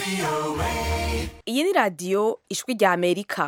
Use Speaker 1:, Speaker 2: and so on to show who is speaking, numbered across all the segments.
Speaker 1: iyi ni radiyo ijwi rya amerika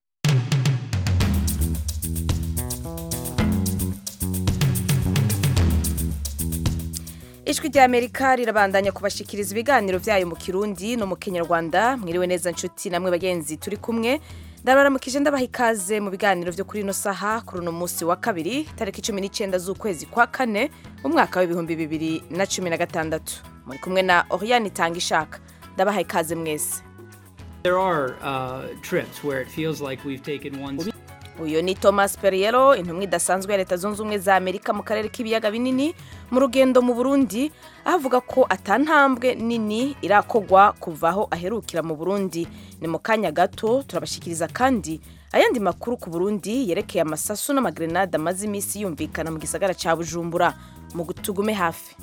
Speaker 1: ijwi rya amerika rirabandanya kubashikiriza ibiganiro byayo mu kirundi no mu kinyarwanda mwiriwe neza nshuti namwe bagenzi turi kumwe ndabaramukije ndabaha ikaze mu biganiro byo kuri ino saha kuri uno munsi wa kabiri tariki cumi n'icyenda z'ukwezi kwa kane mu mwaka w'ibihumbi bibiri na cumi na gatandatu muri kumwe na oriyani itanga ishaka ndabaha ikaze mwese
Speaker 2: There are uh, trips where it feels like we've taken one
Speaker 1: uyu ni thomas perriello intumwa idasanzwe ya leta zunze ubumwe za amerika mu karere k'ibiyaga binini mu rugendo mu burundi aho avuga ko atantambwe nini irakogwa kuva aho aherukira mu burundi ni mu kanya gato turabashikiriza kandi ayandi makuru ku burundi yerekeye amasasu n'amagrenade amaze iminsi yumvikana mu gisagara cya bujumbura mu tugume hafi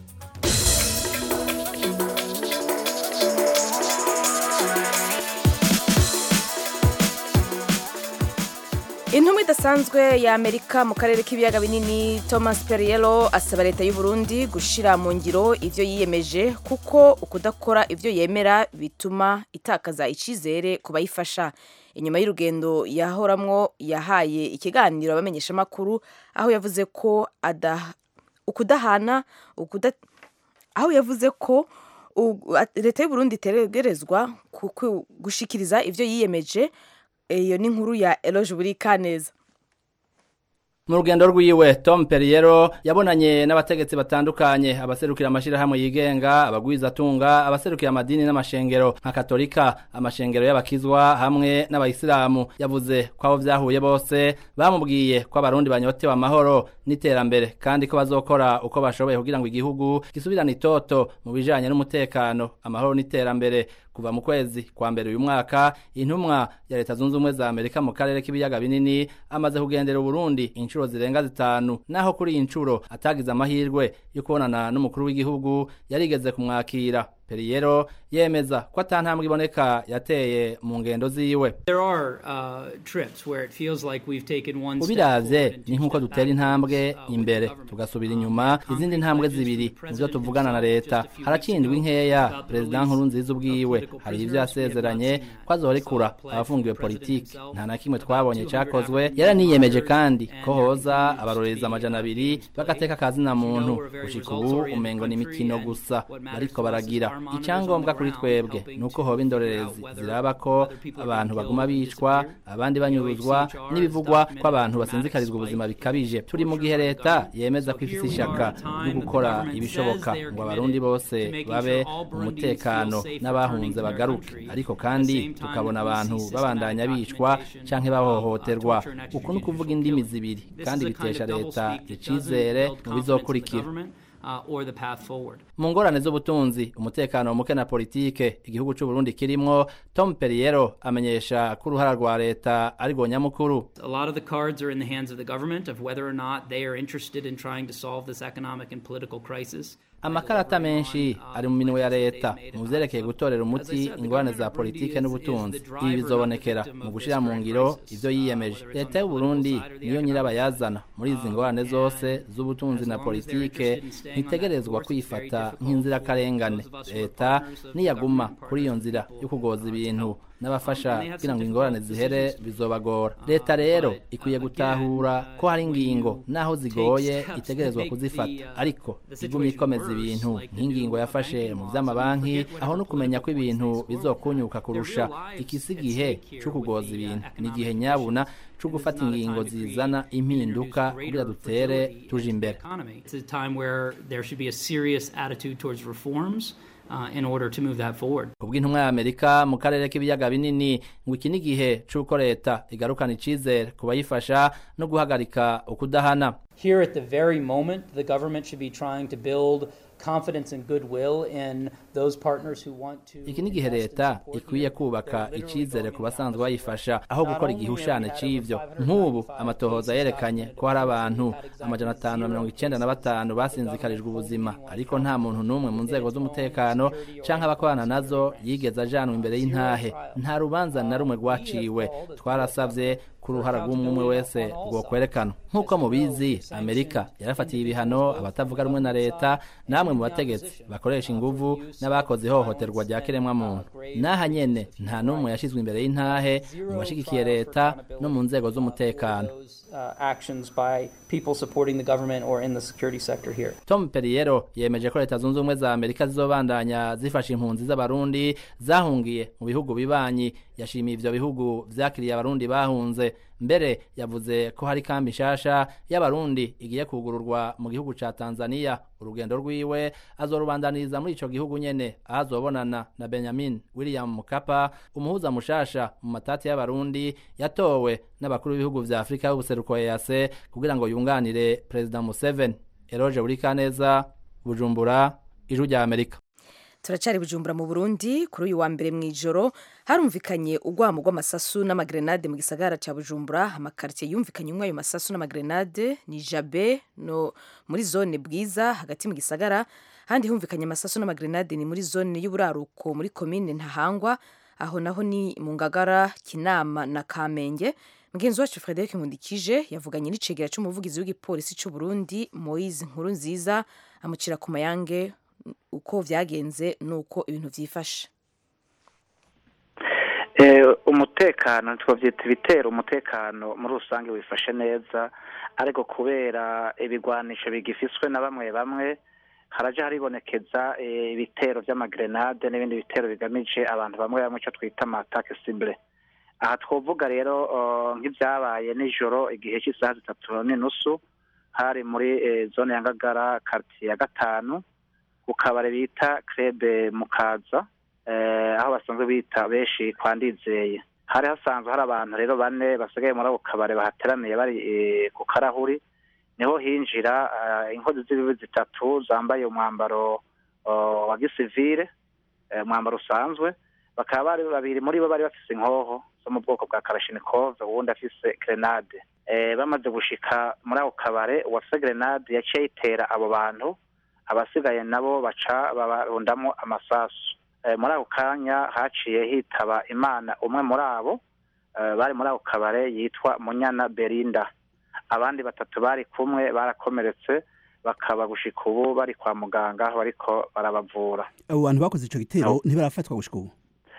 Speaker 1: intumwa idasanzwe ya amerika mu karere k'ibiyaga binini thomas perriello asaba leta y'u Burundi gushyira mu ngiro ibyo yiyemeje kuko ukudakora ibyo yemera bituma itakaza icyizere ku bayifasha inyuma y'urugendo yahoramwo yahaye ikiganiro abamenyeshamakuru aho yavuze ko ukudahana aho yavuze ko leta y'u Burundi itegerezwa gushikiriza ibyo yiyemeje iyo ni inkuru ya eroge buri kaneza
Speaker 3: mu rugendo rwiwe Tom Perriello yabonanye n'abategetsi batandukanye abaserukira amashirahamwe yigenga abagwizatunga abaserukira amadini n'amashengero nka katolika amashengero y'abakizwa hamwe n'abayisilamu yavuze ko abo vyahuye bose bamubwiye ko abarundi banyotewe amahoro n'iterambere kandi ko bazokora uko bashoboye kugira ngo igihugu gisubirane itoto mu bijanye n'umutekano amahoro n'iterambere kuva mu kwezi kwa mbere uyu mwaka intumwa ya leta zunze ubumwe za amerika mu karere k'ibiyaga binini amaze kugendera uburundi inshuro zirenga zitanu naho kuri iyi nshuro atagize amahirwe yo kubonana n'umukuru w'igihugu yarigeze kumwakira periyero yemeza ko atantambwe iboneka yateye mu ngendo ziwe ubiravye ni nk'uko dutera intambwe imbere tugasubira inyuma izindi ntambwe zibiri nivyo tuvugana na leta harakindwa inkeya perezida nkuru nziza ubwiwe hari ivyo yasezeranye ko azorekura abafungiwe politiki nta na kimwe twabonye cakozwe yaraniyemeje kandi ko hoza abarorereza amajana abiri bagateka akazina muntu gushika ubu umengo ni imikino gusa bariko baragira icyangombwa kuri twebwe ni uko hoba indorerezi ziraba ko abantu baguma bicwa abandi banyuruzwa n'ibivugwa ko abantu basinzikarizwa ubuzima bikabije turi mu gihe leta yemeza ko ifite ishaka ryo gukora ibishoboka ngo abarundi bose babe mu mutekano n'abahunze bagaruke ariko kandi tukabona abantu babandanya bicwa canke bahohoterwa uku ni ukuvuga indimi zibiri kandi bitesha leta icizere mu bizokurikira mu ngorane z'ubutunzi umutekano muke na politike igihugu cy'u Burundi kirimwo Tom Perriello amenyesha ko uruhara rwa leta ari rwo nyamukuru
Speaker 2: A lot of the cards are in the hands of the government of whether or not they are interested in trying to solve this economic and political crisis.
Speaker 3: amakarata menshi ari mu minwe ya leta mu vyerekeye gutorera umuti ingorane za politike n'ubutunzi ibi bizobonekera mu gushira mu ngiro ivyo yiyemeje leta y'u Burundi niyo nyirabayazana muri izi ngorane zose z'ubutunzi na politike ntitegerezwa kwifata nk'inzirakarengane leta niyaguma kuri iyo nzira yo kugoza ibintu n'abafasha kugira ngo ingorane zihere bizobagora leta rero ikwiye gutahura ko hari ingingo naho zigoye itegerezwa kuzifata ariko iguma ikomeza ibintu nk'ingingo yafashe mu vy'amabanki aho no kumenya ko ibintu bizokunyuka kurusha ikisi gihe co kugoza ibintu ni igihe nyabuna co gufata ingingo zizana impinduka kugira dutere tuje imbere
Speaker 2: It's a time where there should be a serious attitude towards reforms uh, in order to move that forward.
Speaker 3: kubw'intumwa ya amerika mu karere k'ibiyaga binini ngo iki ni igihe c'uko leta igarukana icizere ku bayifasha no guhagarika ukudahana
Speaker 4: Here at the very moment, the government should be trying to build confidence and goodwill in those partners who want to.
Speaker 3: iki ni igihe leta ikwiye kubaka icizere ku basanzwe bayifasha aho gukora igihushane c'ivyo nk'ubu amatohoza yerekanye ko hari abantu amajana atanu na mirongo icenda na batanu basinzikarijwe ubuzima ariko nta muntu n'umwe mu nzego z'umutekano canke abakorana nazo yigeze ajanwa imbere y'intahe nta rubanza na rumwe rwaciwe twarasavye ko ko uruhara rw'umwe wese rwo kwerekana nk'uko mubizi amerika yarafatiye ibihano abatavuga rumwe na leta namwe mu bategetsi bakoresha inguvu n'abakoze ihohoterwa rya kiremwamuntu n'aha nyene nta n'umwe yashyizwe imbere y'intahe mu bashigikiye leta no mu nzego z'umutekano tom perriero yemeje ko leta zunze ubumwe za amerika zizobandanya zifasha impunzi z'abarundi zahungiye mu bihugu bibanyi yashimiye ivyo bihugu vyakiriye abarundi bahunze mbere yavuze ko hari kambi nshasha y'abarundi igiye kugururwa mu gihugu ca tanzania urugendo rwiwe azorubandaniriza muri ico gihugu nyene aho azobonana na benjamin william mukapa umuhuza mushasha mu matati y'abarundi yatowe n'abakuru b'ibihugu vya afurika y'ubuseruko ease kugira ngo yunganire perezida museveni eroje burikaneza bujumbura ijwi rya amerika
Speaker 1: turacari bujumbura mu burundi kuri uyu wa mbere mu ijoro harumvikanye urwamo rw'amasasu n'amagrenade mu gisagara ca bujumbura amakaritiye yumvikanye umwe ayo masasu n'amagrenade ni jabe no muri zone bwiza hagati mu gisagara handi humvikanye amasasu n'amagrenade ni muri zone y'uburaruko muri komine ntahangwa aho naho ni mu ngagara kinama na kamenge mugenzi wacu frederic nkundikije yavuganye n'icegera c'umuvugizi w'igipolisi c'u burundi moise nkuru nziza amucira ku mayange uko vyagenze nuko ibintu vyifashe
Speaker 5: umutekano twavyita ibitero umutekano muri rusange wifashe neza ariko kubera ibigwanisho bigifiswe na bamwe bamwe haraja haribonekeza ibitero vy'amagrenade n'ibindi bitero bigamije abantu bamwe bamwe ico twita amatake cible aha twovuga rero nk'ivyabaye nijoro igihe cy'isaha zitatu n'inusu hari muri zone ya ngagara kartiye ya gatanu ku kabare bita krebe mukaza aho basanzwe bita benshi kwa ndizeye hari hasanzwe hari abantu rero bane basigaye muri ako kabare bahateraniye bari ku karahuri niho hinjira inkozi z'ibibi zitatu zambaye umwambaro wa gisivire umwambaro usanzwe bakaba bari babiri muri bo bari bafise inkoho zo mu bwoko bwa karashinikove uwundi afise grenade bamaze gushika muri ako kabare uwafise grenade yaciye ayitera abo bantu abasigaye nabo baca babarundamo amasasu muri ako kanya haciye hitaba imana umwe muri abo bari muri ako kabare yitwa munyana berinda abandi batatu bari kumwe barakomeretse bakaba gushika ubu bari kwa muganga bariko barabavura
Speaker 6: abo bantu bakoze ico gitero ntibarafatwa gushika ubu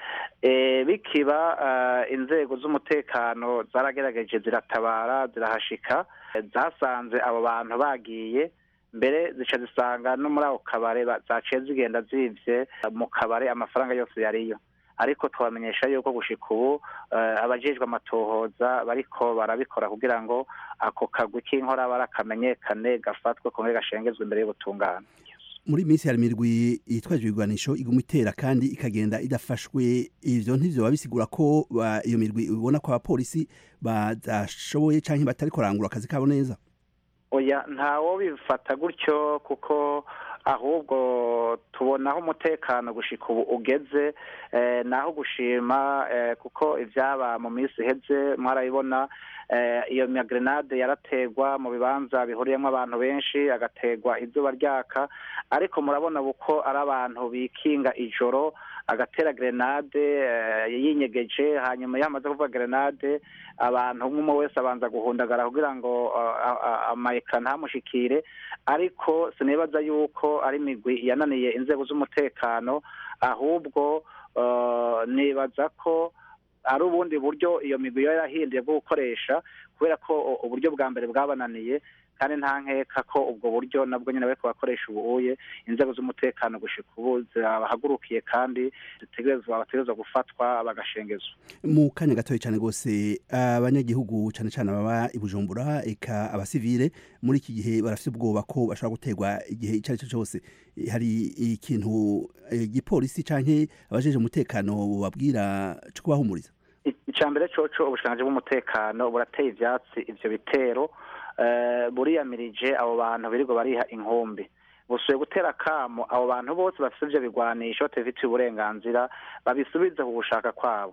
Speaker 5: bikiba inzego z'umutekano zaragerageje ziratabara zirahashika zasanze abo bantu bagiye mbere zica zisanga no muri ako kabare zaciye zigenda zivye mu kabare amafaranga yose yariyo ariko twamenyesha yuko gushika ubu abajejwe amatohoza bariko barabikora kugira ngo ako kagwi k'inkorabara kamenyekane gafatwe kongere gashengezwe imbere y'ubutungane
Speaker 6: muri minsi hari imirwi yitwaje ibigwanisho iguma itera kandi ikagenda idafashwe ivyo ntivyo bisigura ko iyo mirwi ubona ko abapolisi badashoboye canke batari kurangura akazi kabo neza
Speaker 5: oya ntawo bifata gutyo kuko ahubwo tubona aho umutekano gushika ubu ugeze naho gushima kuko ibyaba mu minsi iheze mwarabibona iyo magrenade yarategwa mu bibanza bihuriyemo abantu benshi agategwa izuba ryaka ariko murabona uko ari abantu bikinga ijoro agatera grenade yinyegeje hanyuma yamaze kuvuga grenade abantu umwe wese abanza guhundagara kugira ngo amayeka ntamushikire ariko sinibaza yuko ari imigwi yananiye inzego z'umutekano ahubwo nibaza ko ari ubundi buryo iyo migwi yo yarahinduye bwo gukoresha kubera ko uburyo bwa mbere bwabananiye kandi nta nkeka ko ubwo buryo nabwo nyine bariko bakoresha ubuye inzego z'umutekano gushika ubu zirabahagurukiye kandi zitegerezwa bategerezwa gufatwa bagashengezwa
Speaker 6: mu kanya gatoya cyane rwose abanyagihugu cyane cyane baba i bujumbura eka abasivile muri iki gihe barafite ubwoba ko bashobora guterwa igihe icyo ari cyo cyose hari ikintu igipolisi canke abajeje umutekano babwira cyo kubahumuriza
Speaker 5: icya mbere coco ubushikiranganji bw'umutekano burateye ivyatsi ivyo bitero buriyamirije abo bantu birirwa bariha inkumbi busuye gutera kamo abo bantu bose bafite ivyo bigwanisho batabifitiye uburenganzira babisubize ku gushaka kwabo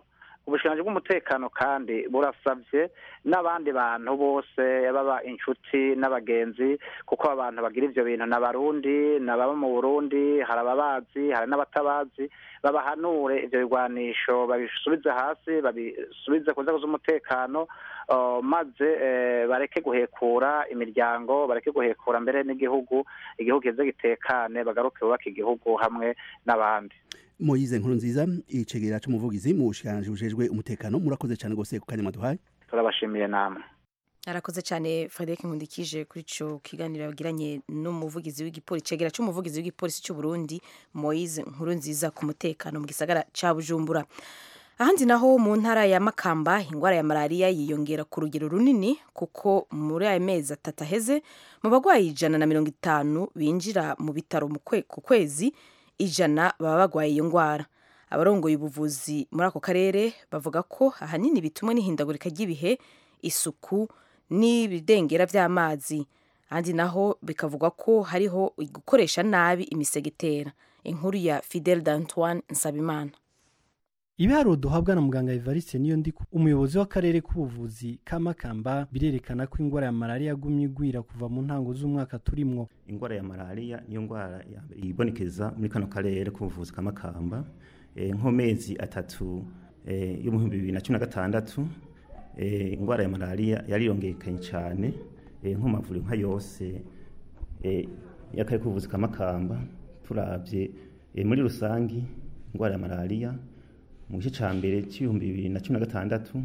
Speaker 5: ubushikiranganji bw'umutekano kandi burasabye n'abandi bantu bose baba inshuti n'abagenzi kuko abantu bagira ivyo bintu n'abarundi n'ababa mu burundi hari ababazi hari n'abatabazi babahanure ivyo bigwanisho babisubize hasi babisubize ku nzego z'umutekano uh, maze eh, bareke guhekura imiryango bareke guhekura mbere n'igihugu igihugu kize gitekane bagaruke bubaka igihugu hamwe n'abandi
Speaker 6: moyize nkuru nziza icegera c'umuvugizi mu bushikiranganji bujejwe umutekano murakoze cane gose ku kanya mwaduhaye
Speaker 5: turabashimiye namwe
Speaker 1: arakoze cyane frederic nkundikije kuri ico kiganiro yagiranye n'umuvugizi w'igipolisi cegera c'umuvugizi w'igipolisi c'u Burundi Moise nkuru nziza ku mutekano mu gisagara ca Bujumbura ahandi naho mu ntara ya Makamba ingwara ya malaria yiyongera ku rugero runini kuko muri aya mezi atatu aheze mu bagwayi ijana na mirongo itanu binjira mu bitaro mu kwe- ku kwezi ijana baba bagwaye iyo ngwara abarongoye ubuvuzi muri ako karere bavuga ko ahanini bitumwe n'ihindagurika ry'ibihe isuku n'ibidengera by'amazi ahandi naho bikavuga ko hariho gukoresha nabi imisegetera inkuru ya fidel d'antoine nsabimana
Speaker 7: ibiharuro duhabwa na muganga evariste niyo ndi umuyobozi w'akarere k'ubuvuzi ka makamba birerekana ko indwara ya malariya yagumye igwira kuva mu ntango z'umwaka turimwo
Speaker 8: ingwara ya malariya niyo ngwara ya mbere ibonekeza muri kano karere k'ubuvuzi ka makamba eh, nko mezi atatu eh, yo mu bihumbi bibiri na cumi na gatandatu eh, ingwara ya malariya yariyongekanye cyane eh, nko mu mavuriro nka yose eh, y'akarere k'ubuvuzi ka makamba turabye eh, muri rusangi ingwara ya malariya mu gice cya mbere cy'ibihumbi bibiri na cumi na gatandatu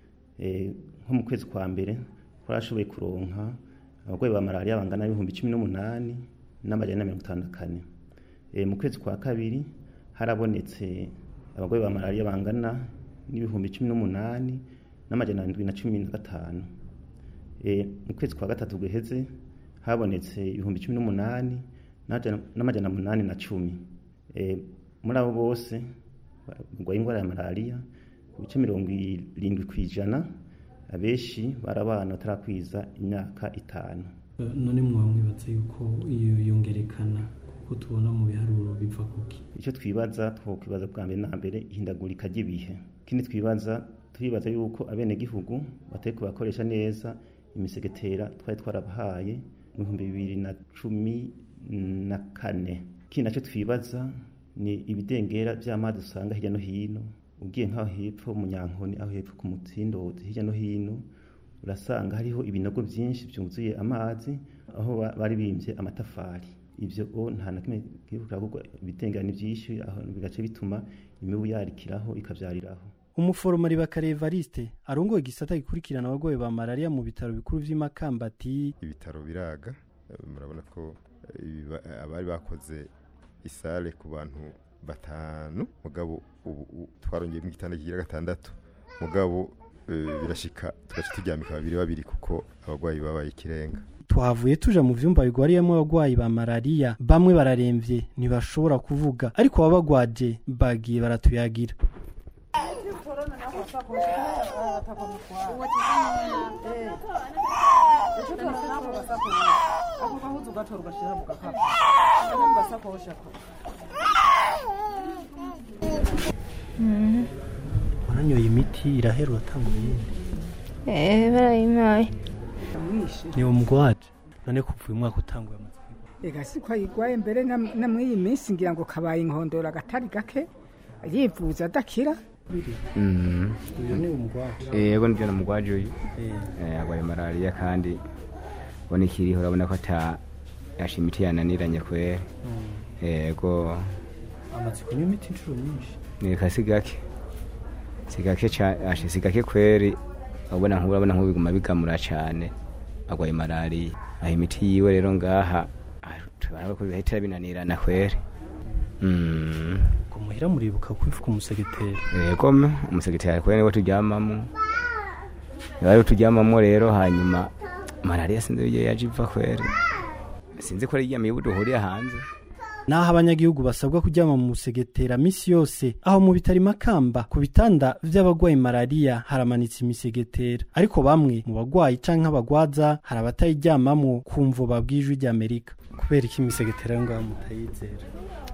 Speaker 8: eh, nko mu kwezi kwa mbere twarashoboye kuronka abarwayi ba malariya bangana n'ibihumbi cumi n'umunani n'amajana na mirongo itanu na kane Eh, mu kwezi kwa kabiri harabonetse abarwayi ba malariya bangana n'ibihumbi cumi n'umunani n'amajana ndwi na cumi na gatanu Eh, mu kwezi kwa gatatu guheze habonetse ibihumbi cumi n'umunani n'amajana- n'amajana munani na cumi Eh, muri abo bose barwaye indwara ya malariya ibice mirongo irindwi ku ijana abenshi bari abana batarakwiza imyaka itanu
Speaker 7: none mwaba mwibatse yuko iyo yongerekana kuko tubona mu biharuro biva kuki
Speaker 8: icyo twibaza twokwibaza bwa mbere na mbere ihindagurika ry'ibihe ikindi twibaza turibaza yuko abenegihugu batari kubakoresha neza imisegetera twari twarabahaye mu bihumbi bibiri na cumi na kane ikindi nacyo twibaza ni ibidengera by'amazi usanga hirya no hino ugiye nk'aho hepfo mu nyankoni aho hepfo ku mutsindozi hirya no hino urasanga hariho ibinogo byinshi byuzuye amazi aho ba- bari bimbye amatafari ibyo o nta na kimwe kibuka kuko ibitengera ni byinshi aho bigace bituma imibu yarikiraho ikabyariraho
Speaker 7: umuforomari bakare evariste arongoye igisata gikurikirana abarwayi ba malariya mu bitaro bikuru vy'imakamba ati
Speaker 9: ibitaro biraga Eh, murabona ko eh, ibiba- eh, abari bakoze isale ku bantu batanu mugabo ubu ubu twarongeye mu gitanda kigira gatandatu mugabo eh, birashika tugaca turyamika babiri babiri kuko abarwayi babaye ikirenga
Speaker 7: twavuye tuja mu vyumba bigwariyemo abarwayi ba malariya bamwe bararemvye ntibashobora kuvuga ariko baba bagwaje bagiye baratuyagira wananyoye imiti irahera uratanguye iyindi
Speaker 10: Eh, barayimpaye
Speaker 7: ni umugwaje none kuva uyu mwaka utanguye amaze
Speaker 11: ega si ko ayigwaye mbere na na muri iyi minsi ngira ngo kabaye inkondora agatari gake yivuza adakira
Speaker 7: uyu ni umugwaje
Speaker 12: yego nibyo namugwaje uyu
Speaker 7: Eh.
Speaker 12: Eh, arwaye malariya kandi ubona ikiriho urabona ko ata yasha imiti yananiranye kwera yego
Speaker 7: amaze kunywa imiti inshuro nyinshi
Speaker 12: nireka si gake si gake ca- asha si gake kweri urabona nk'ubu urabona nk'ubu biguma bigamura cane arwaye malariya aho imiti yiwe rero ngaha ah, tubona ko bihita binanirana kweri Mm.
Speaker 7: ngo muhira muribuka kwifuka umusegeteri
Speaker 12: yego me umusekretari kwene niwe turyamamo niwe turyamamo rero hanyuma malariya sinzi iyo yaje iva kweri sinzi ko ari iya mibu duhuriye hanze
Speaker 7: naho abanyagihugu basabwa kuryama mu musegetera misi yose aho mu bitaro makamba ku bitanda vy'abagwayi malariya haramanitse imisegetera ariko bamwe mu bagwayi canke abagwaza hari abatayiryamamwo kumvo babwijwe ry'amerika kubera iki imisegetera yo ngaho mutayizera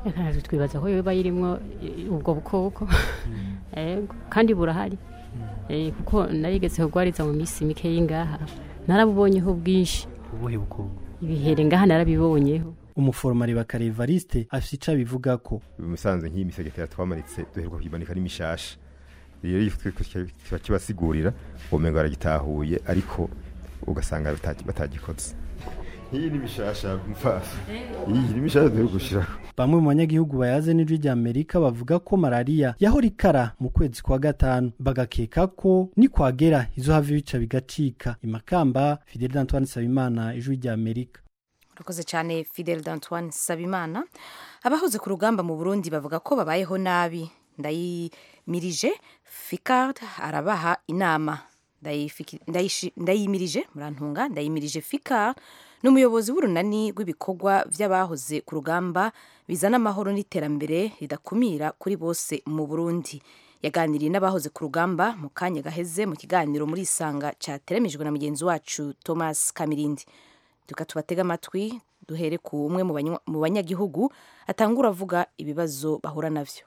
Speaker 13: Eka, twibaza ko yoba yirimwo eh, ubwo bukoko Ego, kandi burahari Eh, kuko narigeze kugwariza mu minsi mike y'ingaha narabubonyeho bwinshi
Speaker 7: ubuhe bukoko
Speaker 13: ibihere ngaha narabibonyeho
Speaker 7: umuforomari bakare Evariste afite ico abivuga ko
Speaker 9: musanze nk'iyi misegetera twamaritse duheruka kuyimanika n'imishasha rero iyo twe- twe- kiba kibasigurira ubumengo baragitahuye ariko ugasanga bata- batagikoze nk'iyi ni mishasha mfaso iyi ni mishasha duheruka gushiraho
Speaker 7: bamwe mu banyagihugu bayaze n'ijwi rya Amerika bavuga ko malaria yahora ikara mu kwezi kwa gatanu bagakeka ko nikwagera izohava ibica bigacika imakamba Fidel Antoine Sabimana ijwi rya Amerika
Speaker 1: urakoze cyane fidel d'antoine sabimana abahoze ku rugamba mu burundi bavuga ko babayeho nabi ndayimirije ficard arabaha inama Ndayifiki- ndayishi- ndayimirije murantunga ndayimirije ficard ni umuyobozi w'urunani rw'ibikorwa by'abahoze ku rugamba bizana amahoro n'iterambere ridakumira kuri bose mu burundi yaganiriye n'abahoze ku rugamba mu kanya gaheze mu kiganiro muri isanga cyateremejwe na mugenzi wacu thomas kamirindi tuka tubatega amatwi duhere ku umwe mu banywa- mu banyagihugu atangura avuga ibibazo bahura navyo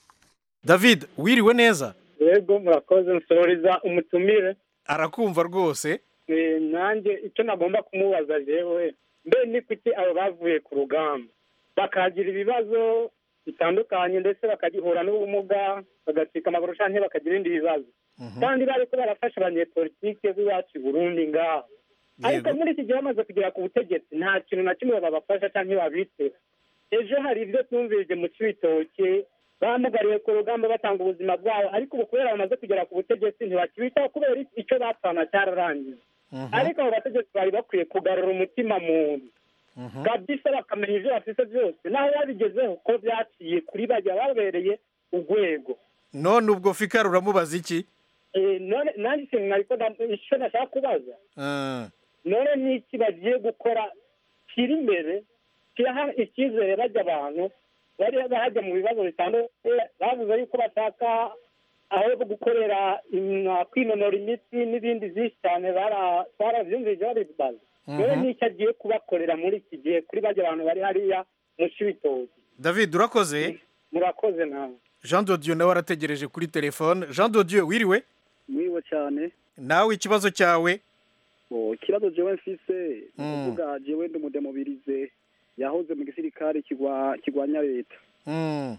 Speaker 14: david wiriwe neza
Speaker 15: yego murakoze nsoreza umutumire
Speaker 14: arakumva rwose
Speaker 15: Eh, nanjye icyo nagomba kumubaza jewe mbe ni kuki abo bavuye ku rugamba bakagira ibibazo bitandukanye ndetse bakagihura n'ubumuga bagacika amaguru canke bakagira ibindi bibazo kandi bariko barafasha abanyepolitike b'iwacu i burundi ngaho ariko muri iki gihe bamaze kugera ku butegetsi nta kintu na kimwe babafasha canke babitse ejo hari ibyo twumvirije mu cibitoke bamugariye ku rugamba batanga ubuzima bwabo ariko ubu kubera bamaze kugera ku butegetsi ntibakibitaho kubera icyo bapfana cyararangiye ariko abo bategetsi bari bakwiye kugarura umutima muntu kabisa bakamenya ibyo bafite byose naho babigezeho ko byaciye kuri bajya babereye urwego
Speaker 14: none ubwo fikari uramubaza iki
Speaker 15: Eh, none nanjye ikintu nariko nda- icyo nashaka kubaza
Speaker 14: Ah,
Speaker 15: none n'iki bagiye gukora kiri imbere kiraha icyizere bajya abantu bari bahajya mu bibazo bitandukanye bavuze yuko bashaka aho gukorera im- kwinonora imitsi n'ibindi byinshi cyane bara- twarabyumvise babibaza none
Speaker 14: Mhm.
Speaker 15: n'icyo agiye kubakorera muri iki gihe kuri bajya abantu bari hariya mu cibitoki
Speaker 14: david urakoze
Speaker 15: murakoze nawe
Speaker 14: jean dodiyo nawe arategereje kuri telefone jean dodiyo wiriwe
Speaker 16: mwiwe cyane
Speaker 14: nawe ikibazo cyawe
Speaker 16: Oh, ikibazo jewe mfise
Speaker 14: Mm.
Speaker 16: kuvuga jewe ndi umudemobirize yahoze mu gisirikare kigwa kigwanya leta
Speaker 14: Mm,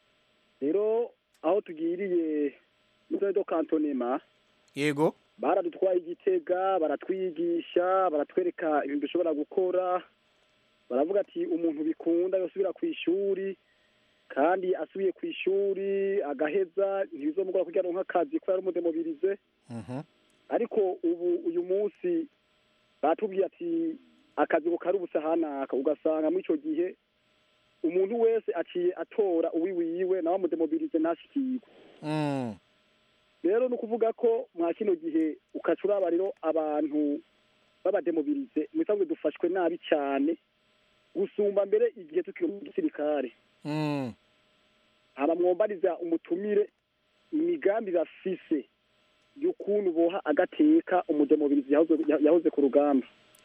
Speaker 16: rero aho tugiriye muri do kantonema
Speaker 14: yego
Speaker 16: baradutwaye igitega baratwigisha baratwereka ibintu dushobora gukora baravuga ati umuntu bikunda yosubira ku ishuri kandi asubiye ku ishuri agaheza ntibizomugora kugira ngo nk'akazi ko yari umudemobirize
Speaker 14: Mhm.
Speaker 16: ariko ubu uyu munsi batubwiye ati akazi ko kari ubusa hanaka ugasanga muri icyo gihe umuntu wese aciye atora uwiwiwe nawe amudemobirize ntashikirwe
Speaker 14: Mm,
Speaker 16: rero ni ukuvuga ko mwa kino gihe ukaca uraba rero abantu b'abademobirize mu bisanzwe dufashwe nabi cyane gusumba mbere igihe tukiri mu gisirikare
Speaker 14: mm.
Speaker 16: haba mwombariza umutumire imigambi bafise y'ukuntu boha agateka umudemobirizi yahoze yahoze ku rugamba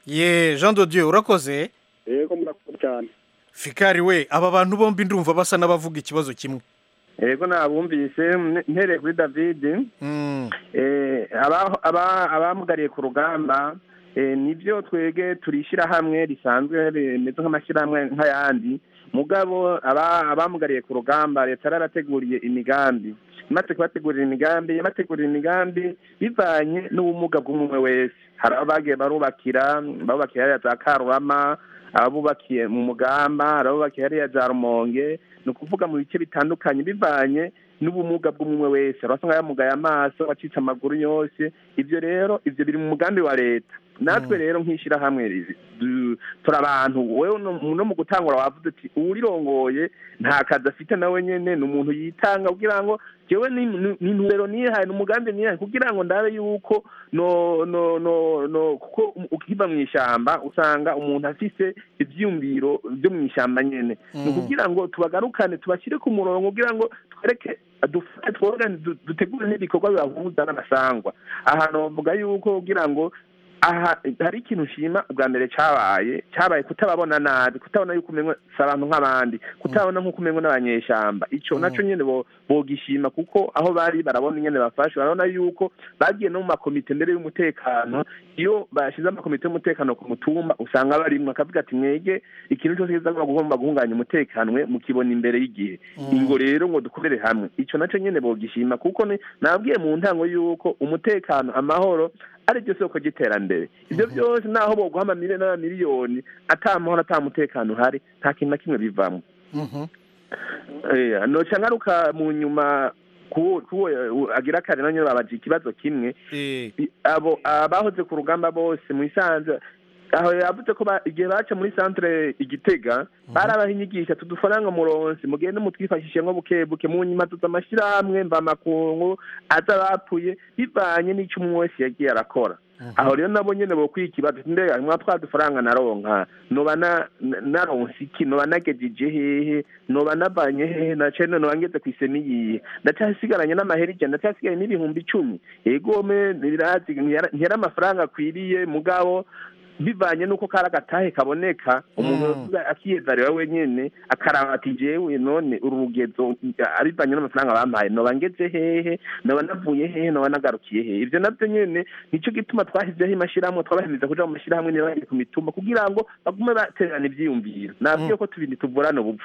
Speaker 14: ye jean dodiyo urakoze
Speaker 16: yego murakoze cyane
Speaker 14: fikari we aba bantu bombi ndumva basa n'abavuga ikibazo kimwe
Speaker 17: yego nabumvise m- mpereye kuri david
Speaker 14: Mm,
Speaker 17: eh, aba- aba- abamugariye ku rugamba eh, nibyo twege turishyira hamwe risanzwe rimeze nk'amashyirahamwe nk'ayandi mugabo aba- abamugariye ku rugamba leta yarabateguriye imigambi imaze kubategurira imigambi yabategurira imigambi bivanye n'ubumuga bw'umwe wese hari abo bagiye barubakira babubakira hariya za karurama abubakiye mu mugamba hari abubakiye hariya za rumonge ni ukuvuga mu bice bitandukanye bivanye n'ubumuga bw'umwe wese hari abasanga yamugaye amaso wacitse amaguru yose ibyo rero ibyo biri mu mugambi wa leta natwe rero nk'ishyirahamwe rizi du- turi abantu wewe no no mu gutangura wavuze uti uwurirongoye nta kazi afite nawe nyene ni umuntu yitanga kugira ngo jewe ni ni- ni intumbero nihaye ni umugambi nihaye kugira ngo ndabe yuko no no no no kuko ukiva mu ishyamba usanga umuntu afise ivyiyumviro byo mu ishyamba nyene ni
Speaker 14: Mm.
Speaker 17: ukugira ngo tubagarukane tubashyire ku murongo kugira ngo twereke dufate tworane du- dutegure n'ibikorwa bibahuza n'abasangwa ahantu bavuga yuko kugira ngo aha hari ikintu nshima ubwa mbere cyabaye cyabaye kutababona nabi kutabona yuko umenwe si abantu nk'abandi kutabona nk'uko umenwe n'abanyeshamba icyo nacyo nyine bo- bogishima kuko aho bari barabona nyine bafashe barabona yuko bagiye no mu makomite mbere y'umutekano iyo bashyize amakomite y'umutekano ku mutumba usanga barimwo akavuga ati mwege ikintu cyose kiza gugomba guhunganya umutekano mwe mukibona imbere y'igihe ingo rero ngo dukorere hamwe icyo nacyo nyine bogishima kuko ni- nabwiye mu ntango yuko umutekano amahoro ari ryo soko ry'iterambere ibyo byose naho boguha amamiliyoni n'amamiliyoni ata mahoro ata mutekano uhari nta kintu na kimwe bivamo Eh, noca ngaruka mu nyuma kuwo kuwo eh, agira kare nanyo babaje ikibazo kimwe I- abo abahoze ku rugamba bose mu isanze aho yavuze ko ba- igihe baca muri centre igitega barabaha inyigisho tudufaranga muronsi mugende mutwifashishe nko buke buke mu nyuma tuza amashyirahamwe mvamakungu aza bapfuye bivanye n'ico umwe wese yagiye arakora aho rero nabo nyene bokwiye ikibazo mbega mwa twa dufaranga naronka noba na- na- naronse iki noba nagejeje hehe noba navanye hehe nace none noba ngeze kw'isemi yihe ndacyasigaranye n'amahera ijana ndacyasigaye n'ibihumbi icumi egome birazi ntiyari ntiyari amafaranga akwiriye mugabo bivanye n'uko kari agatahe kaboneka umuntu akiyezarira wenyine akaraba ati jewe none uru rugezo abivanye n'amafaranga bampaye noba ngeze hehe noba navuye hehe noba nagarukiye hehe ivyo navyo nyene nico gituma twashyizeho amashyirahamwe twabahimiriza kuja mu mashyirahamwe niba bagiye ku mitumba kugira ngo bagume batererana ivyiyumviro nabwiye ko tubiri tuvurana ubupfu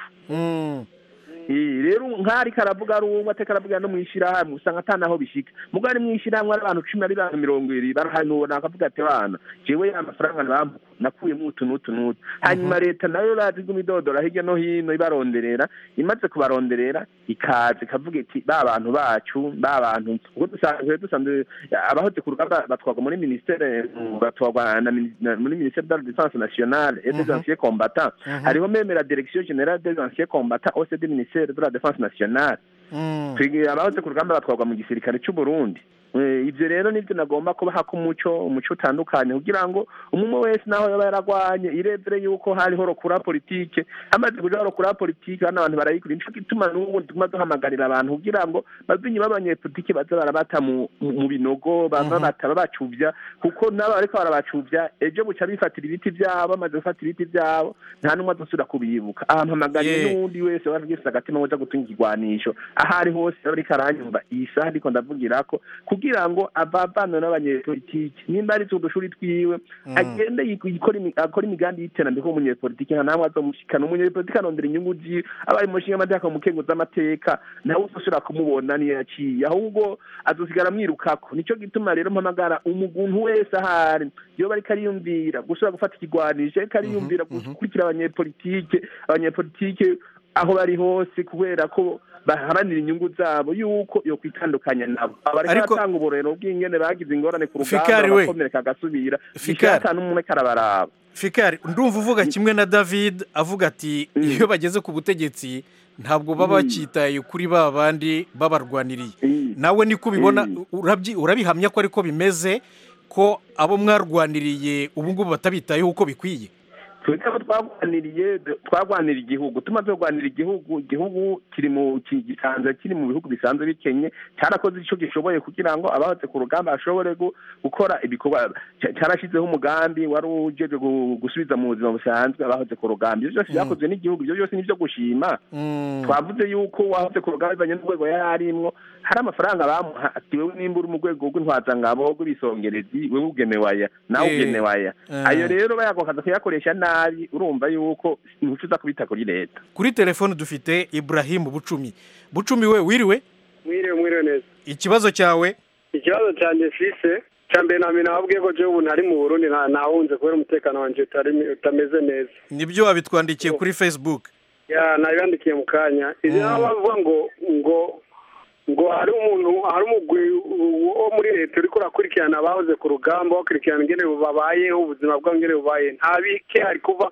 Speaker 17: Eh, rero nk'ari karavuga ari umwe ateka aravuga no mw'ishyirahamwe usanga ata naho bishika mugo ari mw'ishyirahamwe ari abantu cumi ari bantu mirongo ibiri barahanura akavuga ati bana jewe ya mafaranga bambuka nakuyemo utu n'utu n'utu hanyuma leta nayo razi iguma idodora hirya no hino ibaronderera imaze kubaronderera ikaza ikavuga iti ba bantu bacu ba bantu ubwo dusanzwe dusanzwe abahoze ku rugamba batwarwa muri ministere batwarwa na mini- na- muri ministere de la défense nationale et des
Speaker 18: Mhm.
Speaker 17: anciens combattants
Speaker 18: Mhm.
Speaker 17: hariho meme la direction générale des anciens combattants au sein du ministère de la défense nationale twigiye abahoze ku rugamba batwarwa mu gisirikare cy'u Burundi Eh, ivyo rero nivyo nagomba kubaha ko umuco umuco utandukanye kugira ngo umwe wese naho yaba yaragwanye irebere yuko hariho rokura politike hamaze kuja rokura politike hano abantu barayikura nico gituma n'ubu tuguma duhamagarira abantu kugira ngo bave inyuma abanyepolitike baze barabata mu mu binogo baba
Speaker 18: Mhm.
Speaker 17: bataba bacuvya kuko nabo bariko barabacuvya ejo buca bifatira ibiti vyabo bamaze gufata ibiti vyabo nta n'umwe azosubira kubibuka ahantu hamagariye
Speaker 14: Yeah.
Speaker 17: n'uwundi wese wari ufise agatima woja gutunga ikigwanisho aho ari hose aba ariko aranyumva iyi saha ariko ndavugirako kugira ngo avavanwe n'abanyepolitike nimba ari udushuri twiwe agende yik- yikore imi- akore imigambi y'iterambere nk'umunyepolitike nta namwe azomushikana umunyepolitike arondera inyungu ziwe abaye umushinga amateka mu kengo z'amateka nawe uzosubira kumubona niyo yaciye ahubwo azosigara amwirukako nico gituma rero mpamagara umuntu wese ahari yoba ariko ariyumvira gusubira gufata ikigwanisho ariko ariyumvira gukurikira abanyepolitike abanyepolitike aho bari hose kubera ko baharanira inyungu zabo yuko yo kwitandukanya nabo abariko
Speaker 14: Ariko-
Speaker 17: batanga uburero bw'ingene bagize ingorane ku rugamba
Speaker 14: Fikari we.
Speaker 17: bakomereka agasubira
Speaker 14: Fikari.
Speaker 17: ishaka n'umwe karabaraba
Speaker 14: fikari ndumva uvuga kimwe na david avuga ati iyo bageze ku butegetsi ntabwo baba bakitaye kuri ba bandi babarwaniriye nawe niko ubibona urabyi- urabihamya ko ariko bimeze ko abo mwarwaniriye ubu ngubu batabitayeho uko bikwiye
Speaker 17: twebwe abo twagwaniriye twagwanira igihugu tumaze kurwanira igihugu igihugu kiri mu ki- gisanzwe kiri mu bihugu bisanzwe bikenye cyarakoze icyo gishoboye kugira ngo abahoze ku rugamba bashobore gu- gukora ibikorwa cya- cyarashyizeho umugambi wari ujeje gu- gusubiza mu buzima busanzwe abahoze ku rugamba ibyo byose byakozwe n'igihugu ibyo byose ni ibyo gushima twavuze yuko wahoze ku rugamba bivanye n'urwego yari arimwo hari amafaranga bamuha ati wewe nimba uri mu rwego rw'intwazangabo rw'ibisongerezi wewe ugenewe aya nawe
Speaker 14: Eh,
Speaker 17: ugenewe aya
Speaker 14: eh.
Speaker 17: ayo rero bayagokaza kuyakoresha nabi urumva yuko ntuco uza kubita kuri leta
Speaker 14: kuri telefone dufite iburahimu bucumi bucumi we wiriwe
Speaker 18: mwiriwe mwiriwe neza
Speaker 14: ikibazo cyawe
Speaker 18: ikibazo cyanjye fise cya mbere na mbere nababwiye ko jewe ubu ntari mu burundi nta- nahunze kubera umutekano wanjye utari- utameze neza
Speaker 14: nibyo wabitwandikiye kuri facebook
Speaker 18: ya nabibandikiye mu kanya izi nabo bavuga ngo ngo ngo hari umuntu hari umugwi wo muri leta uriko urakurikirana abahoze ku rugamba bakurikirana ingene babayeho ubuzima bwabo ingene bubaye nta bike hari kuva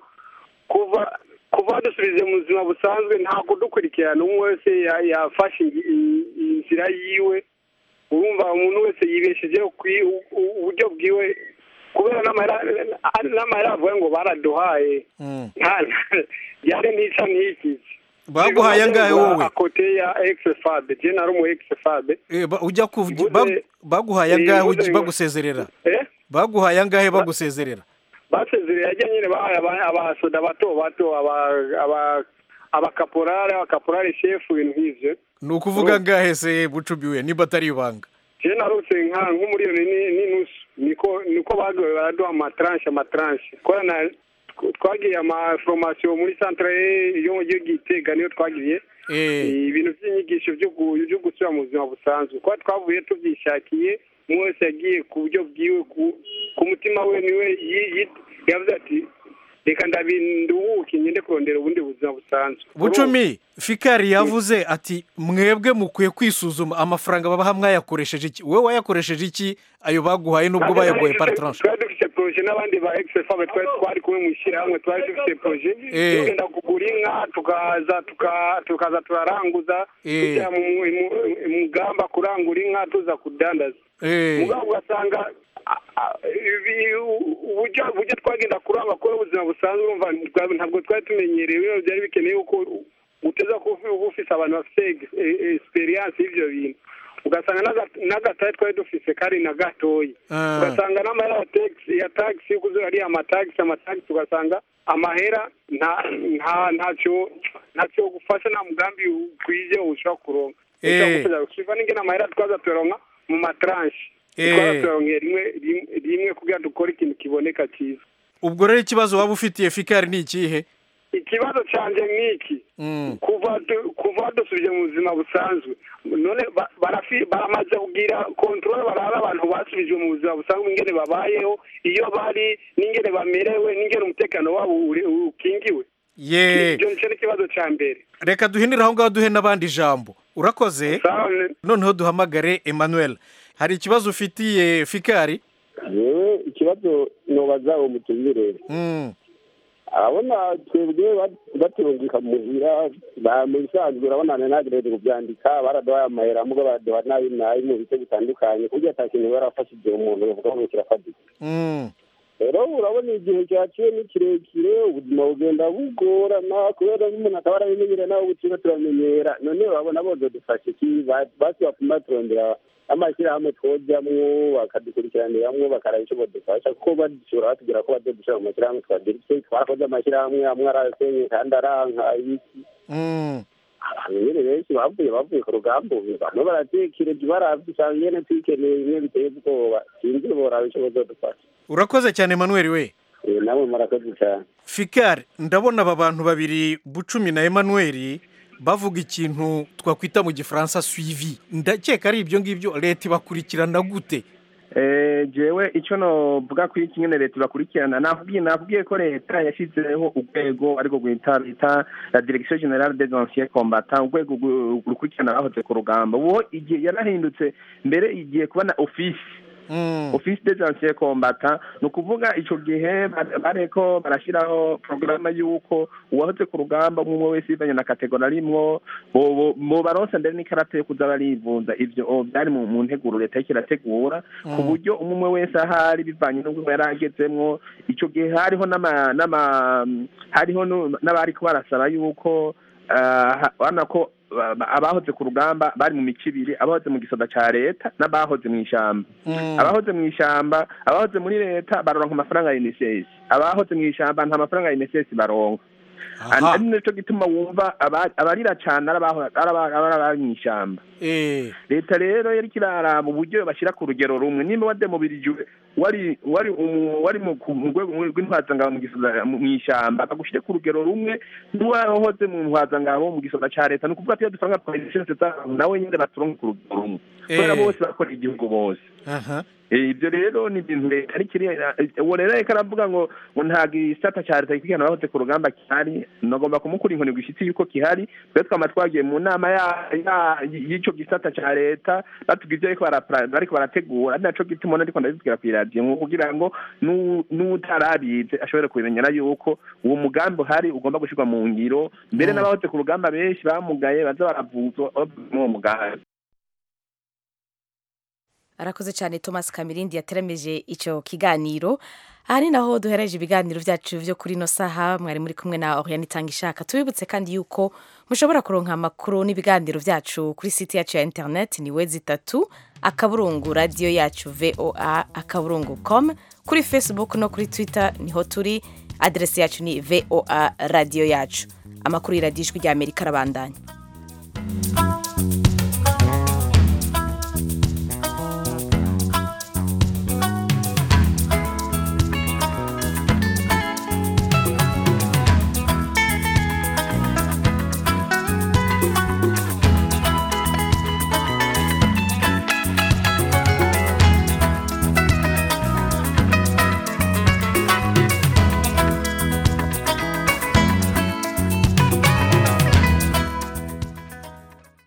Speaker 18: kuva kuva dusubize mu buzima busanzwe nta kudukurikirana umwe wese ya- yafashe ingi- i- inzira yiwe urumva umuntu wese yibeshejeho kwi- u- u- uburyo bwiwe kubera n'amahera n'amahera avuga ngo baraduhaye nta yari nica ntikize
Speaker 14: baguhaye angahe wowe
Speaker 18: akote ya exfabe je nari umu exfabe
Speaker 14: Eh, ba- ujya ku bag- baguhaye angahe
Speaker 18: Mvuze
Speaker 14: ugi-
Speaker 18: ngo-
Speaker 14: bagusezerera
Speaker 18: eh
Speaker 14: baguhaye angahe bagusezerera
Speaker 18: basezereye ajya nyine bahaye aba- abasoda bato bato aba- aba- abakaporari abakaporari shefu ibintu nk'ivyo
Speaker 14: ni ukuvuga angahe se bucumi we niba atari ibanga
Speaker 18: je narose nka nk'umuriyoni ni- n'inusu niko niko bagoye baraduha amatranche amatranche kora na twagiye amaforomasiyo muri centre yo mu gihugu gitega niyo twagiriye ibintu by'inyigisho byo gu- byo gusubira mu buzima busanzwe kuba twavuye tubyishakiye umwe wese yagiye ku buryo bwiwe ku- ku mutima we niwe yi- yi- yavuze ati reka ndabinduhuke ngende kurondera ubundi buzima busanzwe
Speaker 14: bucumi fikari yavuze ati mwebwe mukwiye kwisuzuma amafaranga babaha mwayakoresheje iki wowe wayakoresheje iki ayo baguhaye nubwo bayaguhaye par tranche
Speaker 18: twari dufite proje n'abandi ba exefabe twari twari kumwe mu ishyirahamwe twari dufite proje
Speaker 14: Eh.
Speaker 18: tugenda kugura inka tukaza tuka- tukaza turaranguza
Speaker 14: Eh.
Speaker 18: tujya mu mu- mu- mugamba kurangura inka tuza kudandaza
Speaker 14: Eh.
Speaker 18: mugabo ugasanga a- a- ibi- u- uburyo uburyo twagenda kuranga kuri ubuzima busanzwe urumva ntitwa- ntabwo twari tumenyereye bino byari bikeneye yuko uteza kuba uba ufise abantu bafite experience y'ivyo bintu ugasanga n'aga- n'agatari twari dufise kari na gatoyi
Speaker 14: Ah.
Speaker 18: ugasanga n'amahera ya taxi ya taxi yo kuzura ariya amatagisi amatagisi ugasanga amahera nta nta ntacyo ntacyo gufasha nta mugambi ukwiye ushobora kuronka
Speaker 14: Eh.
Speaker 18: kiva n'ingene amahera twaza tuyaronka mu matranche
Speaker 14: Eh.
Speaker 18: twaza tuyaronkeye rimwe rimwe- rimwe kugira dukore ikintu kiboneka cyiza
Speaker 14: ubwo rero ikibazo waba ufitiye fikari ni ikihe
Speaker 18: ikibazo canje nk'iki
Speaker 14: Mm.
Speaker 18: kuva du- kuva dusubije mu buzima busanzwe none ba- barafi- baramaze kugira kontrole barara abantu basubije mu buzima busanzwe ingene babayeho iyo bari n'ingene bamerewe n'ingene umutekano wabo uri- ukingiwe
Speaker 14: ye
Speaker 18: icyo nicyo n'ikibazo ca mbere
Speaker 14: reka duhinire aho ngaho duhe n'abandi ijambo urakoze noneho duhamagare emmanuel hari ikibazo ufitiye fikari
Speaker 19: yewe ikibazo nobaza uwo mutumire
Speaker 14: Mm.
Speaker 19: abona twebwe bat- baturungika muhira ba- mu bisanzwe urabona nagerageje kubyandika baraduhaye amahera mugo baraduha nabi nabi mu bice bitandukanye kuburyo ata kintu barafashije umuntu bavuga ngo kirafatika
Speaker 14: Mm.
Speaker 19: rero urabona igihe cyaciye ni kirekire ubuzima bugenda bugorana kubera n'umuntu akaba arabimenyera nawe ubukira turamenyera none urabona boze dufashe iki Ba- basi bapima turondera amashyirahamwe twojamwo bakadukurikiraniramwo bakaraba icyo badufasha kuko badishobora batubwira ko bazodushira mu mashyirahamwe twagira icyo twarakoze amashyirahamwe amwe arasenye kandi aranka ibiki
Speaker 14: Mm.
Speaker 19: abantu nyene benshi bavuye bavuye ku rugamba ubu bamwe baratekereje baravye usanga nyene twikeneye bimwe biteye ubwoba sinzi boraba ico bazodufasha
Speaker 14: urakoze cyane emmanuel we
Speaker 19: Eh, namwe murakoze cyane
Speaker 14: fikari ndabona aba bantu babiri bucumi na emmanuel bavuga ikintu twakwita mu gifaransa suivi ndakeka ari ibyo ngibyo leta ibakurikirana gute
Speaker 17: Eh, jewe icyo novuga kuri iki nyene leta ibakurikirana nakubwiye nakubwiye ko leta yashyizeho urwego ariko rwita bita la direction generale des anciens combattants urwego ru- rukurikirana abahoze ku rugamba ubu igihe yarahindutse mbere igiye kuba na office office des anciens combattants ni ukuvuga ico gihe ba- bareko barashyiraho porogaramu y'uko uwahoze ku rugamba umwe umwe wese bivanye na kategori arimwo bo- bo- bo baronsa mbere n'ikarata yo kuza barivuza ivyo o, byari mu mu nteguro leta yariko irategura ku
Speaker 14: Mm.
Speaker 17: buryo umwe umwe wese ahari bivanye n'ubwo yari agezemwo ico gihe hariho n'ama n'ama hariho nu- n'abariko barasaba yuko ah, urabona ko ba- ba- abahoze ku rugamba bari mu mico ibiri abahoze mu gisoda ca leta n'abahoze mu ishamba abahoze mu ishamba abahoze muri leta baronka amafaranga ya unicef abahoze mu ishamba nta mafaranga ya unicef baronka
Speaker 14: Aha.
Speaker 17: ari naco gituma wumva aba- abarira cane ari abaho- ari aba- ari abari mu ishamba leta rero yariko iraraba uburyo bashyira ku rugero rumwe nimba wademobirijwe wari wari umu- wari mu ku- mu rwego rw'intwazangabo mu gisoda mu ishyamba bagushyire ku rugero rumwe n'uwahoze mu ntwazangabo mu gisoda ca leta ni ukuvuga ko iyo dufaranga twa lisense zabo nawe nyine baturonka ku rugero rumwe kubera
Speaker 14: Eh.
Speaker 17: bose bakora igihugu bose
Speaker 14: aha
Speaker 17: Eh, ibyo rero ni ibintu leta ari kiri uwo rero ariko aravuga ngo ngo nta gisata cya leta gikurikirana abahoze ku rugamba gihari nagomba kumukura inkoni gushitsi yuko gihari twe twama twagiye mu nama ya- ya- y'ico gisata cya leta batubwiye ibyo ariko barapra- bariko barategura ari naco gituma ubona ariko ndabibwira kw'iradiyo ngo kugira ngo nu- n'utarabize ashobore kubimenyera yuko uwo mugambi uhari ugomba gushirwa mu ngiro mbere
Speaker 14: Mm.
Speaker 17: n'abahoze ku rugamba benshi bamugaye baza baravuzwa bavuye muri uwo mugambi
Speaker 1: arakoze cyane thomas kamirindi yateramije icyo kiganiro aha ni naho duhereje ibiganiro byacu byo kuri ino saha mwari muri kumwe na oriane itanga ishaka tubibutse kandi yuko mushobora kuronka amakuru n'ibiganiro byacu kuri site yacu ya interineti ni we zitatu akaburungu radiyo yacu voa akaburungu com kuri facebook no kuri twitter niho turi aderesi yacu ni voa radiyo yacu amakuru y'iradiyo ijwi rya amerika arabandanya